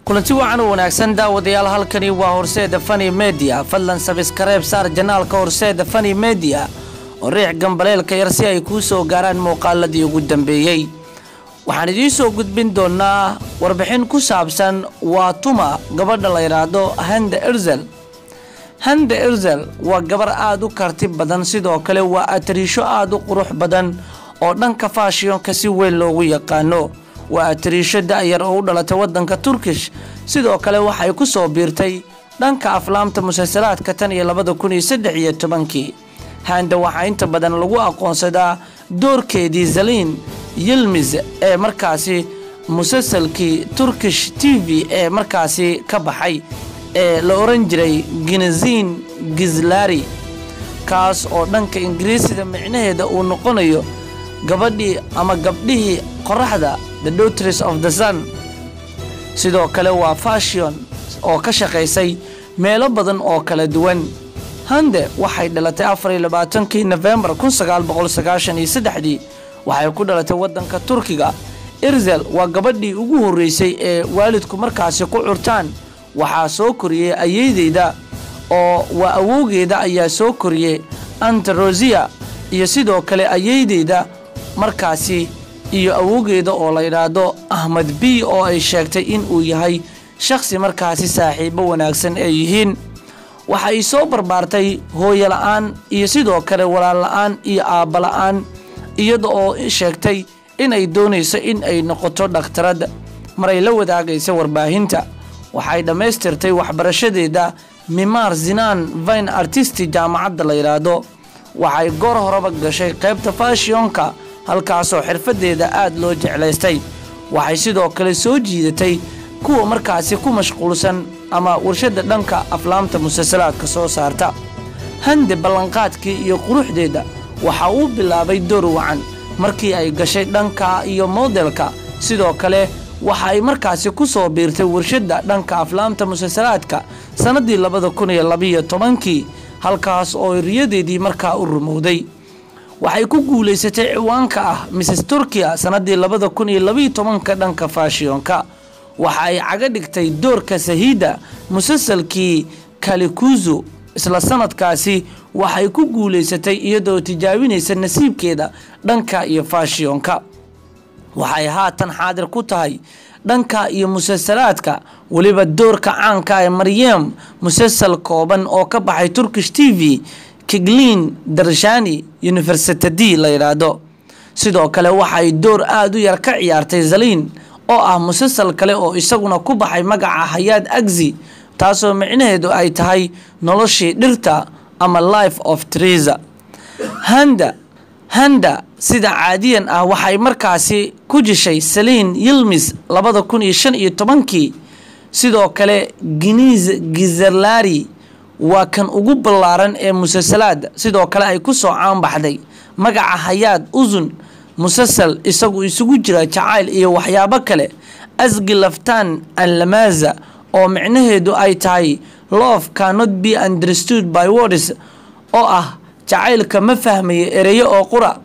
kulanti wacan u wanaagsan daawadayaal halkani waa horseeda fani media fadlan sabiskareeb saar janaalka horseeda fani media oo riix gambaleelka yar si ay kuu soo gaaraan muuqaaladii ugu dambeeyey waxaan idiin soo gudbin doonaa warbixin ku saabsan waa tuma gabadha la yidhaahdo handa erzel handa erzel waa gabar aada u karti badan sidoo kale waa atariisho aada u qurux badan oo dhanka faashiyonka si weyn loogu yaqaano waa atariisho da-yar oo u dhalatay waddanka turkish sidoo kale waxay ku soo biirtay dhanka aflaamta musalsalaadka tan iyo labada kun iyo saddex iyo tobankii handa waxaa inta badan lagu aqoonsadaa doorkeedii zaliin yilmis ee markaasi musalsalkii turkish t v ee markaasi ka baxay ee la oran jiray ginezin gizlari kaas oo dhanka ingiriisida micnaheeda uu noqonayo gabadhii ama gabdhihii qoraxda the daughters of the sun sidoo kale waa fashion oo ka shaqaysay meelo badan oo kala duwan hande waxay dhalatay afariyo labaatankii nofembar kun sagaal boqol sagaashan iyo saddexdii waxay ku dhalatay waddanka turkiga irzel waa gabadhii ugu horreysay ee waalidku markaasi ku curtaan waxaa soo koriyey ayeydeyda oo waa awowgeeda ayaa soo koriyey antarosia iyo sidoo kale ayeydeyda markaasi iyo awowgeeda oo la yidhaahdo ahmed b oo ay sheegtay in uu yahay shakhsi markaasi saaxiibo wanaagsan ay yihiin waxay soo barbaartay hooyo la-aan iyo sidoo kale walaal la-aan iyo aabba la-aan iyada oo sheegtay inay doonayso in ay noqoto dhakhtarad maray la wadaagaysa warbaahinta waxay dhammaystirtay waxbarashadeeda mimar zinaan vine artisti jaamacadda la yidhaahdo waxay goor horeba gashay qaybta fashionka halkaasoo xirfadeeda aad loo jeclaystay waxay sidoo kale soo jiidatay kuwa markaasi ku mashquulsan ama warshada dhanka aflaamta musalsalaadka soo saarta hande ballanqaadkii iyo quruxdeeda waxa uu bilaabay door wacan markii ay gashay dhanka iyo modelka sidoo kale waxa ay markaasi ku soo biirtay warshadda dhanka aflaamta musalsalaadka sannaddii labada kun iyo labiyo tobankii halkaas oo riyadeedii markaa u rumowday waxay ku guulaysatay ciwaanka ah mrs turkiya sannaddii labada kun iyo labiyo tobanka dhanka faashiyonka waxa ay caga dhigtay doorka sahiida musalsalkii kalikuzu isla sanadkaasi waxay ku guulaysatay iyadoo tijaabinaysa nasiibkeeda dhanka iyo faashiyonka waxay haatan xaadir ku tahay dhanka iyo musalsalaadka weliba doorka caanka ee maryam musalsal kooban oo ka baxay turkish t v kiglin darshani universitadi la yidhaahdo sidoo kale waxay door aada u yar ka ciyaartay zaliin oo ah musalsal kale oo isaguna ku baxay magaca hayaad agzi taasoo micnaheedu ay tahay noloshii dhirta ama life of tresa handa handa sida caadiyan ah waxay markaasi ku jishay saliin yilmis labada kun iyo shan iyo tobankii sidoo kale giniis gizerlari waa kan ugu ballaaran ee musalsalaada sidoo kale ay ku soo caanbaxday magaca hayaad usun musalsal isagu isugu jira jacayl iyo waxyaabo kale asgi laftaan anlamaza oo micnaheedu ay tahay love cannot be understood by words oo ah jacaylka ma fahmayo ereyo oo qura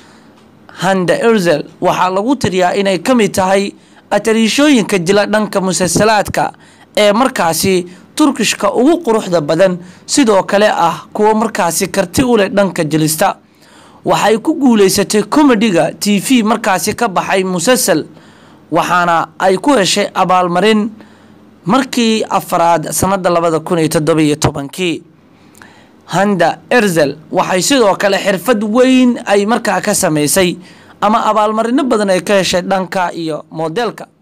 handa erzel waxaa lagu tiriyaa inay ka mid tahay atariishooyinka jila dhanka musalsalaadka ee markaasi turkishka ugu quruxda badan sidoo kale ah kuwa markaasi karti u leh dhanka jilista waxay ku guulaysatay komediga t v markaasi ka baxay musalsal waxaana ay ku heshay abaalmarin markii afaraad sannada labada kun iyo toddobiyo tobankii handa erzel waxay sidoo kale xirfad weyn ay markaa ka samaysay ama abaalmarino badan ay ka heshay dhanka iyo moodeelka